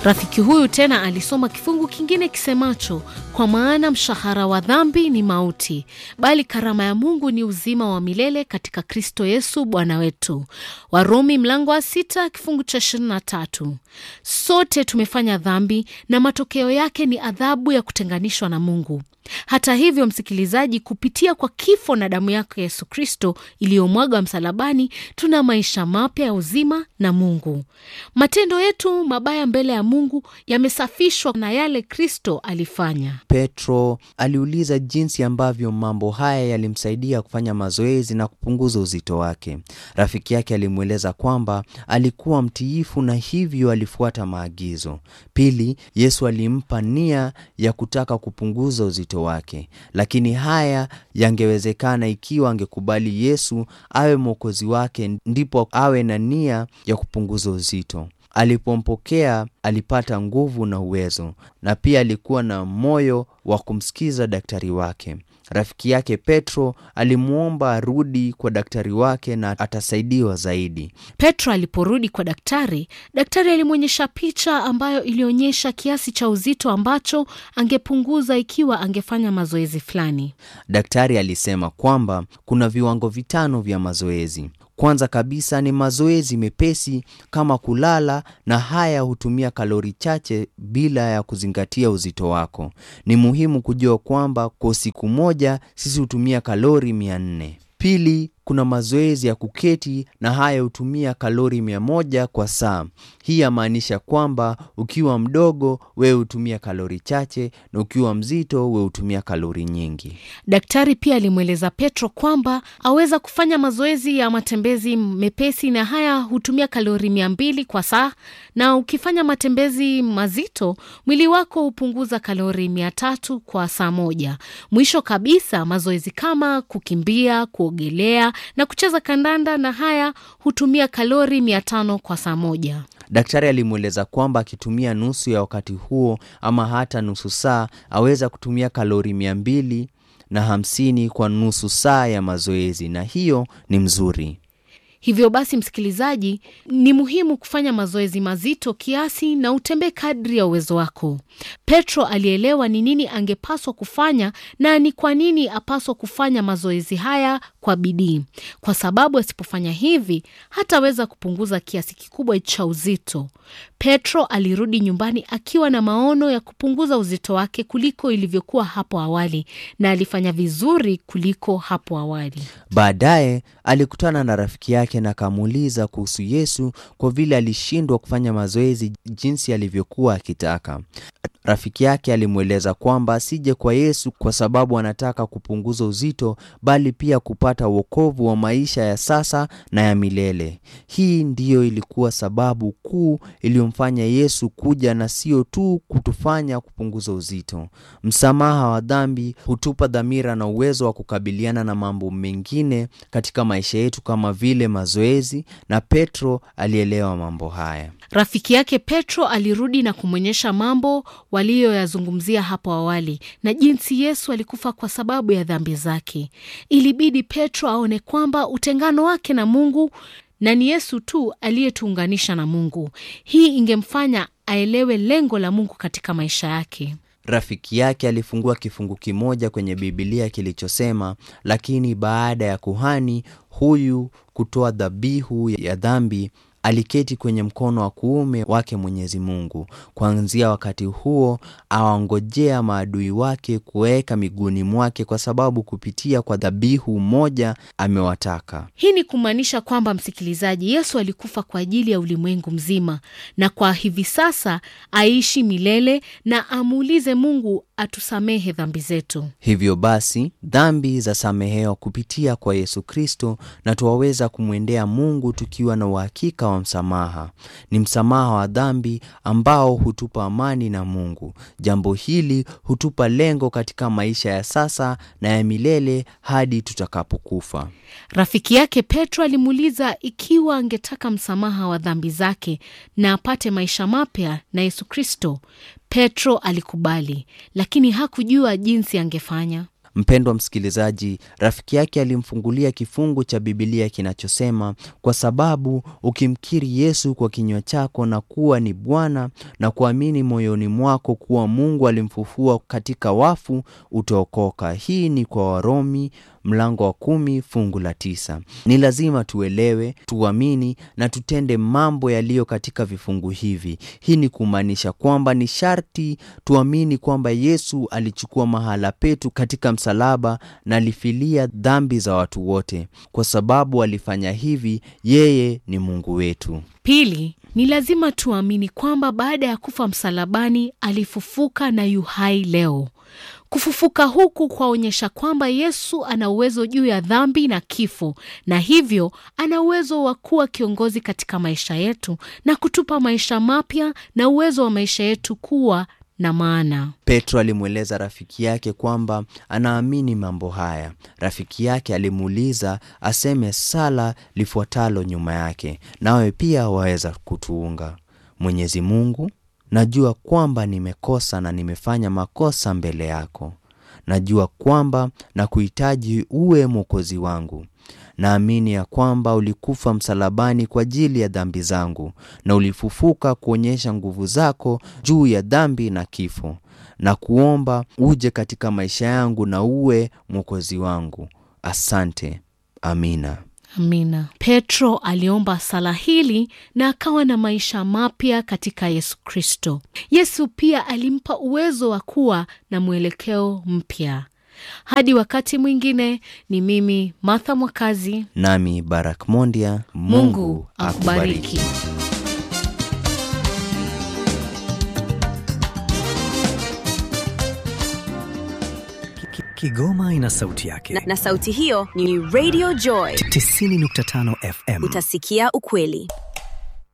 Rafiki huyu tena alisoma kifungu kingine kisemacho, kwa maana mshahara wa dhambi ni mauti, bali karama ya Mungu ni uzima wa milele katika Kristo Yesu Bwana wetu. Warumi mlango wa sita kifungu cha ishirini na tatu. Sote tumefanya dhambi na matokeo yake ni adhabu ya kutenganishwa na Mungu. Hata hivyo, msikilizaji, kupitia kwa kifo na damu yake Yesu Kristo iliyomwagwa msalabani, tuna maisha mapya ya uzima na Mungu. Matendo yetu mabaya mbele ya Mungu yamesafishwa na yale Kristo alifanya. Petro aliuliza jinsi ambavyo mambo haya yalimsaidia kufanya mazoezi na kupunguza uzito wake. Rafiki yake alimweleza kwamba alikuwa mtiifu na hivyo alifuata maagizo. Pili, Yesu alimpa nia ya kutaka kupunguza uzito wake, lakini haya yangewezekana ikiwa angekubali Yesu awe mwokozi wake, ndipo awe na nia ya kupunguza uzito. Alipompokea alipata nguvu na uwezo, na pia alikuwa na moyo wa kumsikiza daktari wake. Rafiki yake Petro alimwomba arudi kwa daktari wake na atasaidiwa zaidi. Petro aliporudi kwa daktari, daktari alimwonyesha picha ambayo ilionyesha kiasi cha uzito ambacho angepunguza ikiwa angefanya mazoezi fulani. Daktari alisema kwamba kuna viwango vitano vya mazoezi. Kwanza kabisa ni mazoezi mepesi kama kulala, na haya hutumia kalori chache bila ya kuzingatia uzito wako. Ni muhimu kujua kwamba kwa siku moja sisi hutumia kalori mia nne. Pili, kuna mazoezi ya kuketi na haya hutumia kalori mia moja kwa saa. Hii yamaanisha kwamba ukiwa mdogo wewe hutumia kalori chache na ukiwa mzito wewe hutumia kalori nyingi. Daktari pia alimweleza Petro kwamba aweza kufanya mazoezi ya matembezi mepesi na haya hutumia kalori mia mbili kwa saa, na ukifanya matembezi mazito mwili wako hupunguza kalori mia tatu kwa saa moja. Mwisho kabisa, mazoezi kama kukimbia, kuogelea na kucheza kandanda na haya hutumia kalori mia tano kwa saa moja. Daktari alimweleza kwamba akitumia nusu ya wakati huo ama hata nusu saa aweza kutumia kalori mia mbili na hamsini kwa nusu saa ya mazoezi, na hiyo ni mzuri. Hivyo basi, msikilizaji, ni muhimu kufanya mazoezi mazito kiasi na utembee kadri ya uwezo wako. Petro alielewa ni nini angepaswa kufanya na ni kwa nini apaswa kufanya mazoezi haya kwa bidii, kwa sababu asipofanya hivi hataweza kupunguza kiasi kikubwa cha uzito. Petro alirudi nyumbani akiwa na maono ya kupunguza uzito wake kuliko ilivyokuwa hapo awali, na alifanya vizuri kuliko hapo awali. Baadaye alikutana na rafiki yake na akamuuliza kuhusu Yesu kwa vile alishindwa kufanya mazoezi jinsi alivyokuwa akitaka. Rafiki yake alimweleza kwamba asije kwa Yesu kwa sababu anataka kupunguza uzito, bali pia kupata wokovu wa maisha ya sasa na ya milele. Hii ndiyo ilikuwa sababu kuu iliyomfanya Yesu kuja, na sio tu kutufanya kupunguza uzito. Msamaha wa dhambi hutupa dhamira na uwezo wa kukabiliana na mambo mengine katika maisha yetu kama vile mazoezi, na Petro alielewa mambo haya. Rafiki yake Petro alirudi na kumwonyesha mambo waliyoyazungumzia hapo awali na jinsi Yesu alikufa kwa sababu ya dhambi zake. Ilibidi Petro aone kwamba utengano wake na Mungu na ni Yesu tu aliyetuunganisha na Mungu. Hii ingemfanya aelewe lengo la Mungu katika maisha yake. Rafiki yake alifungua kifungu kimoja kwenye Bibilia kilichosema, lakini baada ya kuhani huyu kutoa dhabihu ya dhambi aliketi kwenye mkono wa kuume wake Mwenyezi Mungu. Kuanzia wakati huo awangojea maadui wake kuweka miguuni mwake, kwa sababu kupitia kwa dhabihu moja amewataka. Hii ni kumaanisha kwamba, msikilizaji, Yesu alikufa kwa ajili ya ulimwengu mzima, na kwa hivi sasa aishi milele na amuulize Mungu atusamehe dhambi zetu. Hivyo basi dhambi za samehewa kupitia kwa Yesu Kristo, na twaweza kumwendea Mungu tukiwa na uhakika wa msamaha. Ni msamaha wa dhambi ambao hutupa amani na Mungu. Jambo hili hutupa lengo katika maisha ya sasa na ya milele hadi tutakapokufa. Rafiki yake Petro alimuuliza ikiwa angetaka msamaha wa dhambi zake na apate maisha mapya na Yesu Kristo. Petro alikubali, lakini hakujua jinsi angefanya. Mpendwa msikilizaji, rafiki yake alimfungulia kifungu cha Bibilia kinachosema, kwa sababu ukimkiri Yesu kwa kinywa chako na kuwa ni Bwana na kuamini moyoni mwako kuwa Mungu alimfufua katika wafu utaokoka. Hii ni kwa Warumi mlango wa kumi fungu la tisa. Ni lazima tuelewe, tuamini na tutende mambo yaliyo katika vifungu hivi. Hii ni kumaanisha kwamba ni sharti tuamini kwamba Yesu alichukua mahala petu katika msalaba na alifilia dhambi za watu wote. Kwa sababu alifanya hivi, yeye ni Mungu wetu. Pili, ni lazima tuamini kwamba baada ya kufa msalabani alifufuka na yu hai leo. Kufufuka huku kwaonyesha kwamba Yesu ana uwezo juu ya dhambi na kifo, na hivyo ana uwezo wa kuwa kiongozi katika maisha yetu na kutupa maisha mapya na uwezo wa maisha yetu kuwa na maana. Petro alimweleza rafiki yake kwamba anaamini mambo haya. Rafiki yake alimuuliza aseme sala lifuatalo nyuma yake, nawe pia waweza kutuunga. Mwenyezi Mungu, najua kwamba nimekosa na nimefanya makosa mbele yako. Najua kwamba na kuhitaji uwe mwokozi wangu. Naamini ya kwamba ulikufa msalabani kwa ajili ya dhambi zangu na ulifufuka kuonyesha nguvu zako juu ya dhambi na kifo, na kuomba uje katika maisha yangu na uwe mwokozi wangu. Asante. Amina. Amina. Petro aliomba sala hili na akawa na maisha mapya katika Yesu Kristo. Yesu pia alimpa uwezo wa kuwa na mwelekeo mpya. Hadi wakati mwingine, ni mimi Martha Mwakazi. Nami Barak Mondia. Mungu akubariki. Kigoma ina sauti yake na, na sauti hiyo ni Radio Joy 90.5 FM. Utasikia ukweli.